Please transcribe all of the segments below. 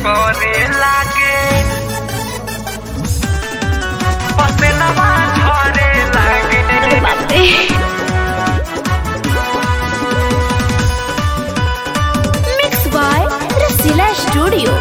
करे लागे पसेनवा झरे लागे अरे बाप रे मिक्स बाय रसीला स्टूडियो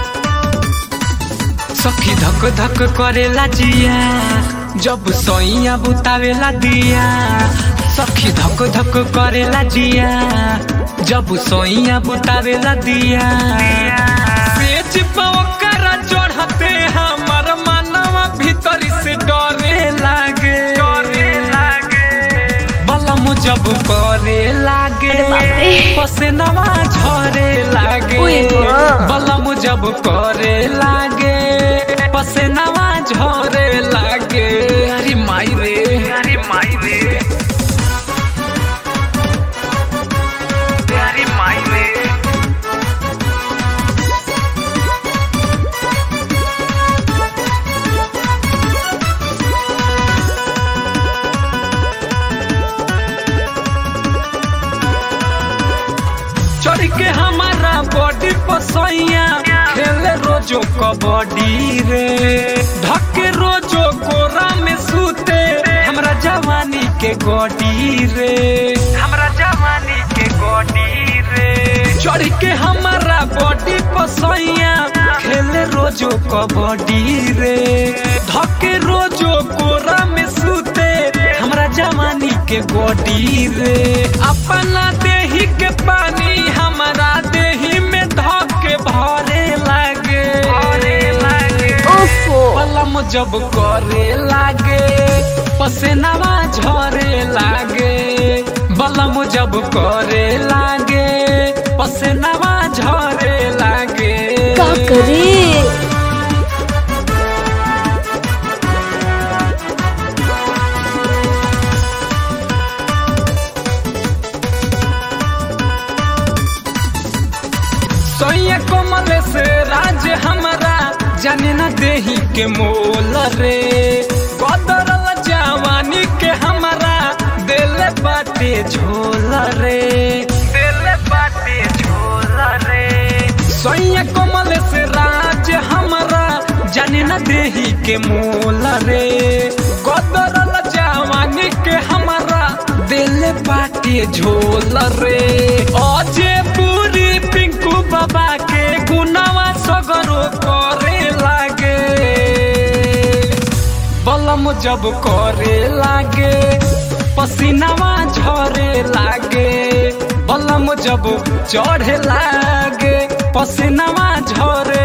सखी धक धक करेला जिया जब सोइया बुतावेला दिया सखी धक धक करेला जिया जब सोइया बुतावेला दिया सेज पवकर चढ़ते हमर मनवा भीतर से डरे लागे डरे लागे बलम जब करे लागे अरे बाप रे। पसेनवा झरे लागे ओए माँ। बलम जब करे लागे पसेनवा झरे लागे अरे माई रे अरे माई रे अरे माई रे चढ़ के हमारा बॉडी पसैया खेले रोजो कबड्डी रे ढके रोजो कोरा में सूते हमरा जवानी के गोडी रे हमरा जवानी के गोडी रे चढ़ के हमारा बॉडी पसैया खेले रोजो कबड्डी रे ढके रोजो कोरा में सूते हमरा जवानी के गोडी रे अपना देही के पानी हमारा देही में धके भरे लागे भरे लागे ओफो पलम जब करे लागे पसेनावा झरे लागे बलम जब करे लागे पसेनावा झरे लागे का करे सोया कोमल से राज हमारा जाने न देही के मोल रे बदरल जवानी के हमारा दिल बाटे झोल रे दिल बाटे झोल रे सोया कोमल से राज हमारा जाने न देही के मोल रे गदरल जवानी के हमारा दिल बाटे झोल रे अजे पूरी पिंकू बाबा के गुनावा सगरो करे लागे बलम जब करे लागे पसीनावा झरे लागे बलम जब चढ़े लागे पसीनावा झरे